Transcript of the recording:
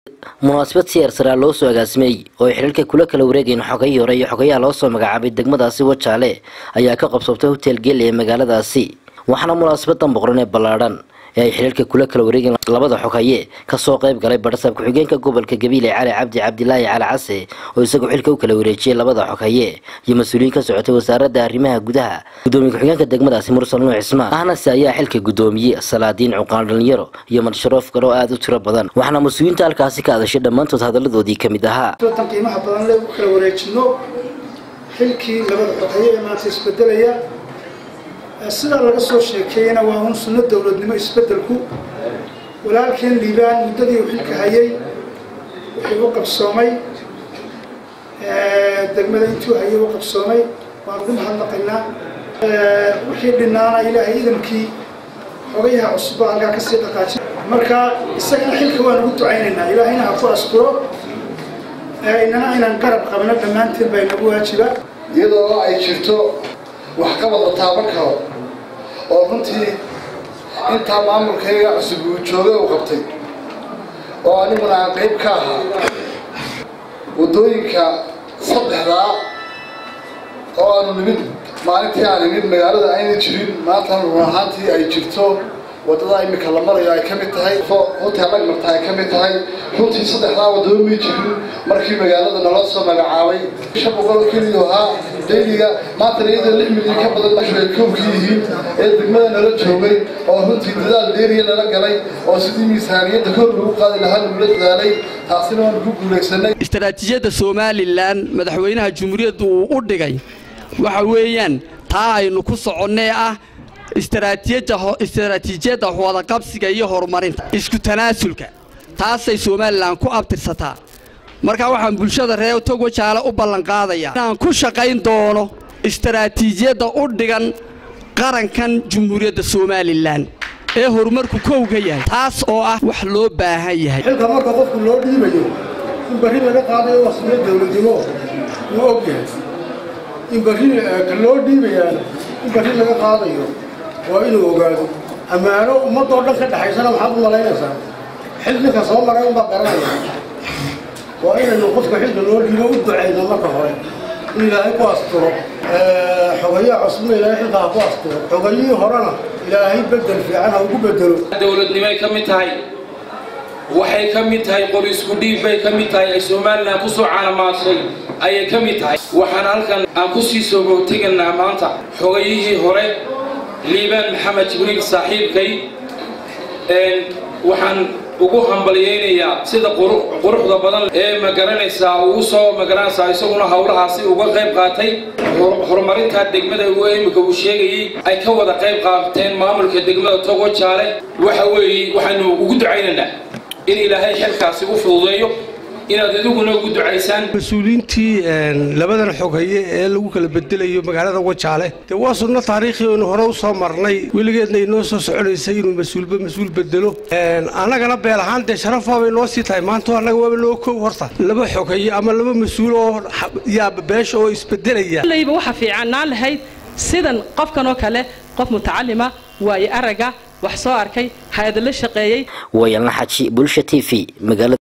munaasabad siyaar saraa loo soo agaasimay oo ay xidhiirka kula kala wareegeen xogayii hore iyo xogayaha loo soo magacaabay degmadaasi wajaale ayaa ka qabsabtay hotel geel ee magaaladaasi waxaana munaasabadan boqran ee ballaadhan ee ay xidhiirka kula kala wareegeen labada xogaye kasoo qayb galay barsaab ku-xigeenka gobolka gabiile cali cabdi cabdilaahi cali case oo isagoo xilka u kala wareejiyey labada xogaye iyo mas-uuliyiin ka socotay wasaaradda arrimaha gudaha gudoomiye ku-xigeenka degmadaasi mursal nuux cismaan ahnase ayaa xilka gudoomiyey salaadiin cuqaan dhalinyaro iyo madsharoof kale oo aada u tiro badan waxaana mas-uuliyiinta halkaasi ka hadashay dhammaantood hadalladoodii ka mid ahaa tan qiimaha badan le u kala wareejino xilkii labada xogaye ee maanta isbedelaya sidaa laga soo sheekeeyena waa un sunno dowladnimo isbedelku walaalkeen liibaan muddadii uu xilka hayay wuxuu u qabsoomay degmada intuu hayay u qabsoomay waan ugu mahadnaqaynaa wixii dhinaana ilaahay idankii xogayaha cusubba halkaa kasii dhaqaajin marka isagana xilka waan ugu ducaynaynaa ilaahayna ha ku asturo inana inaan qarab qabno dhammaanteen baa inagu waajiba iyadoo ay jirto waxqabad la taaban karo oo runtii intaa maamulkayga cusub uu joogay uu qabtay oo aniguna aan qayb ka ahaa waddooyinka saddexdaa oo aanu nimid maalintii aan nimid magaalada ayna jirin maantana run ahaantii ay jirto waddada imika la marayo ay ka mid tahay hotel agmarta ay ka mid tahay runtii saddexdaa waddaba may jirin markii magaalada nala soo magacaabay shan boqol keliya ahaa dayliga maantana iyadoo lix milyan ka badan bashu ay koobka yihiin ee degmada nala joogay oo runtii dadaal dheeriya nala galay oo sidii miisaaniyadda kor lagu qaadi lahaa lagula dadaalay taasina waanu ku guulaysanay istaraatiijiyadda somalilan madaxweynaha jumhuuriyadda uu u dhigay waxa weeyaan taa aynu ku soconnee ah istaraatiijiyadda wadaqabsiga iyo horumarinta isku tanaasulka taasay somalilan ku abtirsataa markaa waxaan bulshada reer togwajaale u ballanqaadayaa inaan ku shaqayn doono istaraatiijiyadda u dhigan qarankan jumhuuriyadda somalilan ee horumarku kowga yahay taas oo ah wax loo baahan yahay xilka marka qofku loo dhiibayo in barri laga qaadayo wasmiyo dowladnimo wuu og yahay in barri ka loo dhiibayaana in barri laga qaadayo waa inuu ogaado ammaano ummadoo dhan ka dhexaysana maxaad u malaynaysaa xil ninka soo maray unbaa garanaya waa inaynu qofka xilka loo dhiibo u ducayno marka hore in ilaahay ku asturo xogayaha cusubna ilaahay xilka ha ku asturo xogayihii horena ilaahay bedel fiican ha ugu bedelo dowladnimay ka mid tahay waxay ka mid tahay qor isku dhiib bay ka mid tahay ay somalilan ku soo caalamaashay ayay ka mid tahay waxaan halkan aan ku sii soo teganaa maanta xogayihii hore liibaan maxamed jibriil saaxiibkay waxaan ugu hambalyaynayaa sida quruxda badan ee magaranaysaa ugu soo magaranaysaa isaguna howlahaasi uga qayb qaatay horumarinta degmada uu imika uu sheegayey ay ka wada qayb qaateen maamulka degmada togo jaale waxa weeye waxaanu ugu ducaynaynaa in ilaahay xilkaasi u fududeeyo inaad idiguna ugu ducaysaan mas-uuliyiintii labadan xogaye ee lagu kala bedelayo magaalada wajaale dee waa sunno taariikhi oynu hore u soo marnay weligeedna inoo soo soconaysay inuu mas-uulba mas-uul bedelo annagana beel ahaan dee sharafaabay noo sii tahay maanto annaga waaba noo kow horta laba xogaye ama laba mas-uul oo yaaba beesha oo isbedelaya layba waxa fiicannaan lahayd sidan qofkan oo kale qof mutacalima waayo aragga wax soo arkay hay-ada la shaqeeyey wayanla xaji bulsha t v magaalada